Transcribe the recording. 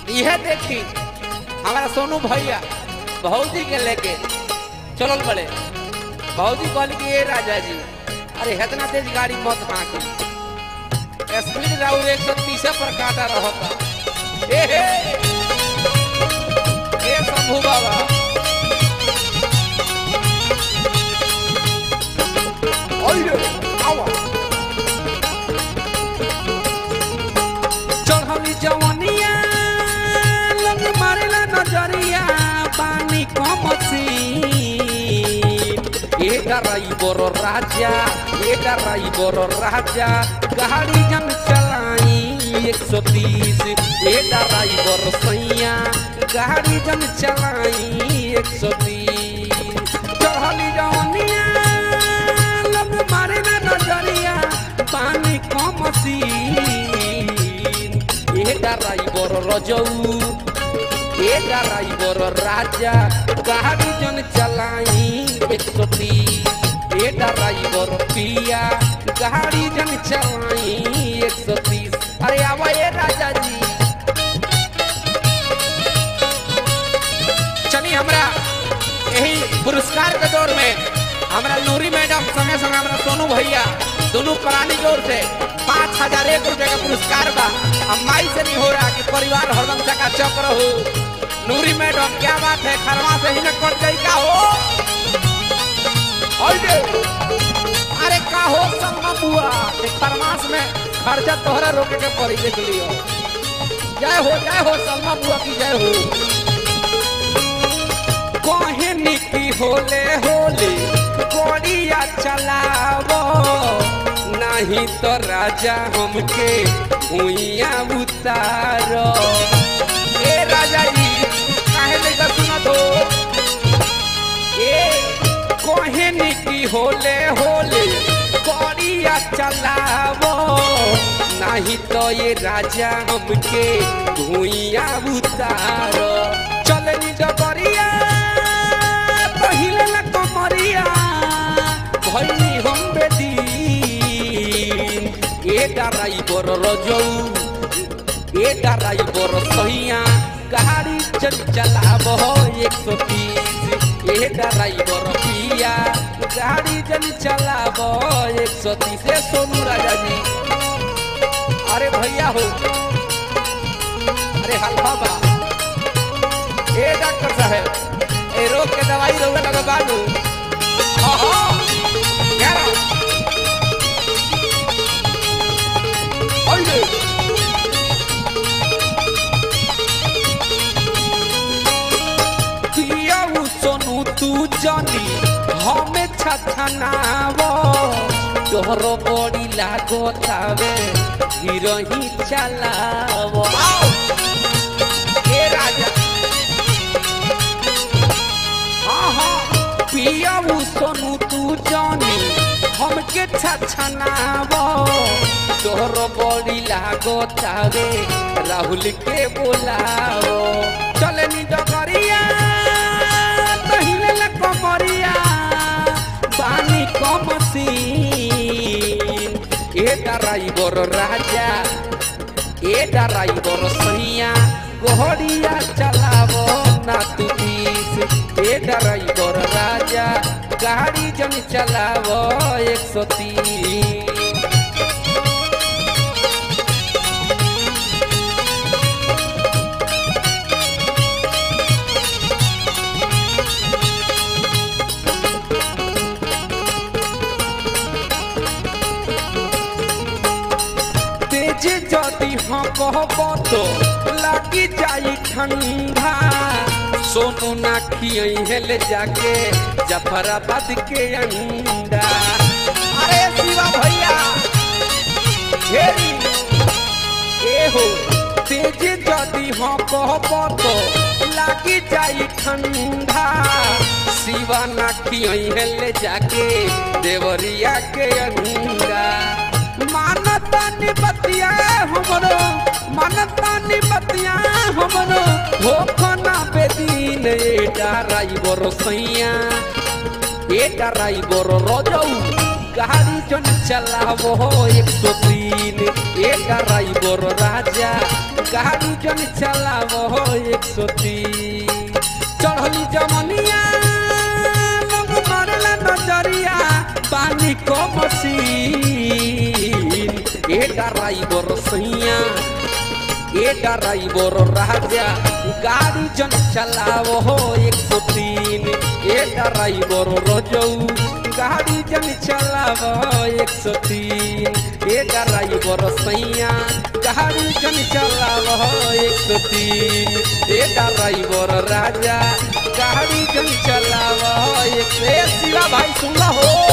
यह देखी हमारा सोनू भैया भौजी के लेके चलल बड़े भौजी कहली कि ए राजा जी अरे इतना तेज गाड़ी मत हाँकी स्पीड राउर एक सौ तीस पर काटा रहता ए हे ए शंभू बाबा ओयो आवा चढ़ली जवनिया लग मारेला नजरिया पानी कमसी ए ड्राइवर राजा ए ड्राइवर राजा गाड़ी जन चलाई एक सौ तीस ए ड्राइवर सैया गाड़ी जन चलाई एक सौ तीस चढ़ली जवनिया लग मारेला नजरिया पानी कमसी ए ड्राइवर रजऊ ए ड्राइवर राजा गाड़ी जन चलाई एक सौ तीस ए ड्राइवर पिया गाड़ी जन चलाई एक सौ तीस अरे आवा ए राजा जी चली हमरा यही पुरस्कार के दौर में हमरा नूरी मैडम संगे संगे हमरा सोनू भैया दोनों प्राणी जोर से पाँच हजार एक रुपए का पुरस्कार बा अब माई से नहीं हो रहा कि परिवार हरदम चका चक्र हो नूरी मैडम क्या बात है खरवा से ही न कट गई का हो अरे अरे का हो सलमा बुआ कि खरमास में खर्चा तोहरा रोके के पड़ी देख लियो जय हो जय हो सलमा बुआ की जय हो कहे निकी होले होले गोड़िया चलावो नहीं तो राजा हमके भुइया उतारो ए राजा जी काहे नहीं का सुनत हो ए कहे निकी होले होले गोड़िया चलावो नहीं तो ये राजा हमके भुइया उतारो चलनी डबरिया पहिले ला कमरिया भइनी हम बेदीन ए ड्राइवर रजऊ ए ड्राइवर सहिया गाड़ी चल चलाब एक सौ तीस ए ड्राइवर पिया गाड़ी चल चलाब एक सौ तीस ए सोनू राजा जी अरे भैया हो अरे हल्का बा ए डॉक्टर साहब ए रोग के दवाई रोग लगा बानू ओहो क्या रा? ओइले पियाऊ सोनू तू जानी हमें छछनाव तोहर बड़ी लागतावे हीरो ही चलाव आओ ए राजा हाँ हाँ पियाऊ सोनू तू जानी हमके छछनाव तोहर बड़ी लागतावे राहुल के बोलाओ चले नी डगरिया तहिले ला कमरिया पानी कमसी ए ड्राइवर राजा ए ड्राइवर सैया गोहरिया चलावो ना तू तीस ए ड्राइवर राजा गाड़ी जन चलावो एक सौ तीस तेज जदि हाँ कहब तो लागी जाई ठंडा सोनू ना खियल जाके जफराबाद के अंडा अरे शिवा भैया घेरी ए हो तेज जदि हाँ कहब तो लागी जाई ठंडा शिवा ना खियल जाके देवरिया के अंडा मानता निपतिया हमरो मानता निपतिया हमरो हो खना बेदीन ए ड्राइवर सैया ए ड्राइवर रजऊ गाड़ी जन चलावो एक सौ तीन ए ड्राइवर राजा गाड़ी जन चलावो एक सौ तीन चढ़ली जमनिया लोग मारला नजरिया पानी को मशीन ए ड्राइवर सैया ए ड्राइवर राजा गाड़ी जन चलावो हो एक सौ तीन ए ड्राइवर रजऊ गाड़ी जन चलावो एक सौ तीन ए ड्राइवर सैया गाड़ी जन चलावो एक सौ तीन ए ड्राइवर राजा गाड़ी जन चलावो एक सौ ए शिवा भाई सुन हो